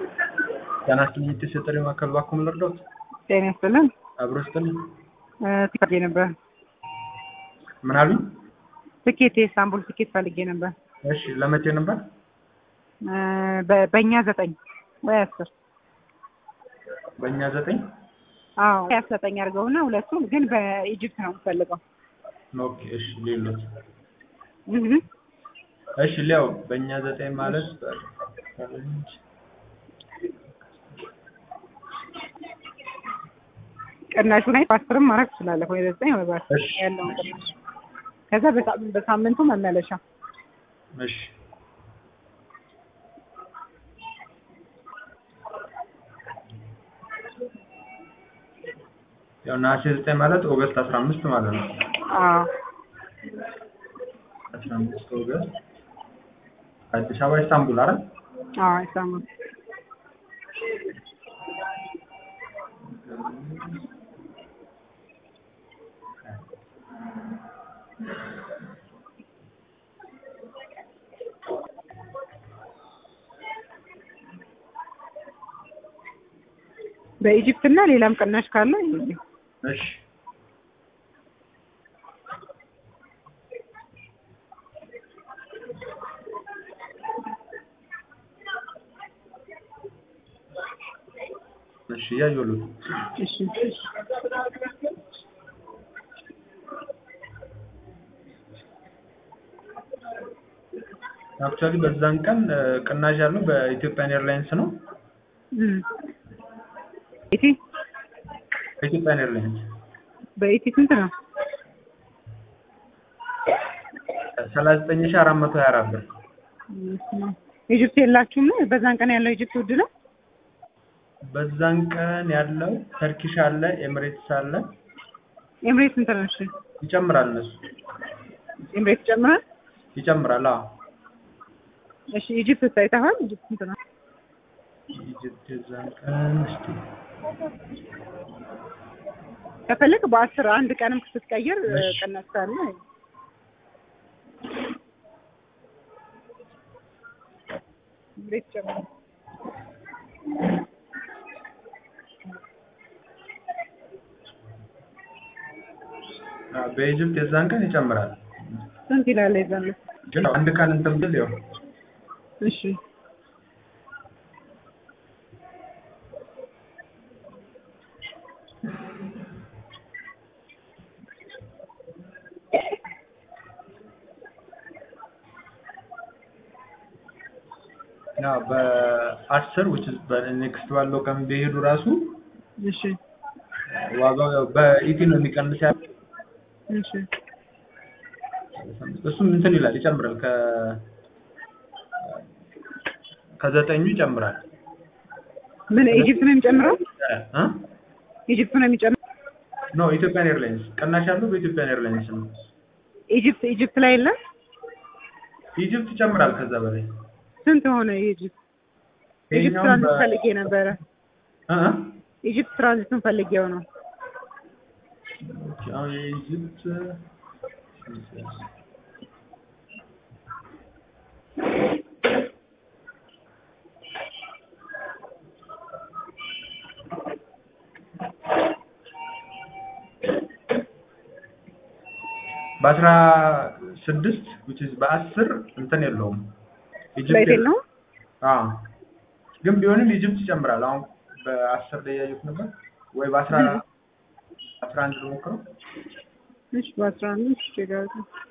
ጤና ይስጥልኝ የተሰጠኝ ማዕከል እባክዎ ምን ልርዳዎት? ጤና ይስጥልን። አብሮ ይስጥልኝ። ትኬት ፈልጌ ነበር። ምን አሉኝ? ትኬት የኢስታንቡል ትኬት ፈልጌ ነበር። እሺ ለመቼ ነበር? በ- በእኛ ዘጠኝ ወይ አስር በእኛ ዘጠኝ አዎ ወይ ዘጠኝ አድርገውና ሁለቱም ግን በኢጅፕት ነው የምፈልገው። ኦኬ እሺ ሌሎት እህ እሺ ሊያው በእኛ ዘጠኝ ማለት በፈረንጅ ቅናሹ ላይ በአስርም ማድረግ ትችላለህ ወይ በዘጠኝ ወይ በአስር እሺ ያለውን ቅናሽ ከዛ በሳ- በሳምንቱ መመለሻ እሺ ያው ነሐሴ ዘጠኝ ማለት ኦገስት አስራ አምስት ማለት ነው። አዎ አስራ አምስት ኦገስት አዲስ አበባ ኢስታንቡል አይደል? አዎ ኢስታንቡል በኢጅፕት እና ሌላም ቅናሽ ካለ ይኸውልህ። እሺ እሺ እያየሁልህ እሺ እሺ አክቹዋሊ በዛን ቀን እ፣ ቅናሽ ያለው በኢትዮጵያን ኤርላይንስ ነው። እም ኢቲ በኢትዮጵያን ኤርላይንስ በኢቲ ስንት ነው? ሰላሳ ዘጠኝ ሺህ አራት መቶ ሀያ አራት ብር ኢጅፕት የላችሁም ነው? በዛን ቀን ያለው ኢጅፕት ውድ ነው? በዛን ቀን ያለው ተርኪሽ አለ፣ ኤምሬትስ አለ። ኤምሬት ስንት ነው? እሺ ይጨምራል፣ እነሱ ኤምሬት ጨምራል። ይጨምራል። አዎ እሺ ኢጅፕት ታይተሃል? ኢጅፕት ስንት ነው? ኢጅፕት የዛን ቀን እስኪ ከፈለግ በአስር አንድ ቀንም ስትቀይር እ፣ እሺ። ቅናሽ ካለ ኤምሬት ጨምራል። አዎ፣ በኢጅፕት የዛን ቀን ይጨምራል። ስንት ይላል የዛን ዕለት? ግን አንድ ቀን እንትን ብል ያው እሺ ያው በአስር which is በኔክስት ባለው ቀን ቢሄዱ ራሱ እሺ ዋጋው ያው በኢቲ ነው የሚቀንስ ያለው እሺ እሱም እንትን ይላል ይጨምራል ከ ከዘጠኙ ይጨምራል ምን ኢጅፕት ነው የሚጨምረው? እ ኢጅፕት ነው የሚጨምረው? ኖ ኢትዮጵያን ኤርላይንስ ቅናሽ ያለው በኢትዮጵያን ኤርላይንስ ነው ኢጅፕት ኢጅፕት ላይ የለም? ኢጅፕት ይጨምራል ከዛ በላይ ስንት ሆነ ኢጅፕት? ኢጅፕት ይሄኛውም ትራንዚት በ- ፈልጌ ነበረ። እ እ ኢጅፕት ትራንዚቱን ፈልጌው ነው። አሁን የኢጅፕት በአስራ ስድስት which is በአስር እንትን የለውም ፍላይት የለውም? አዎ ግን ቢሆንም ኢጅፕት ይጨምራል። አሁን በአስር ላይ ያዩት ነበር ወይ በአስራ አስራ አንድ ልሞክረው። እሺ በአስራ አምስት ይችላል።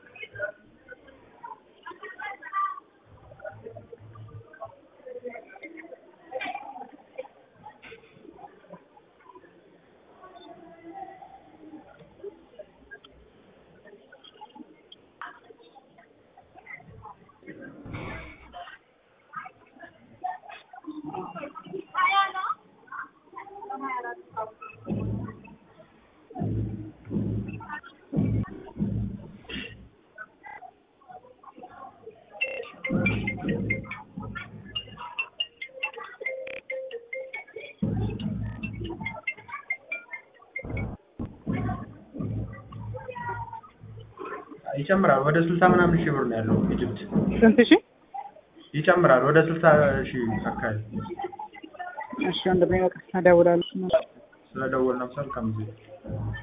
ይጨምራል። ወደ ስልሳ ምናምን ሺህ ብር ነው ያለው ኢጅፕት ስንት ሺህ? ይጨምራል። ወደ ስልሳ ሺህ አካባቢ እሺ ወንድሜ በቃ እደውላለሁ። ስለደወልን መልካም ጊዜ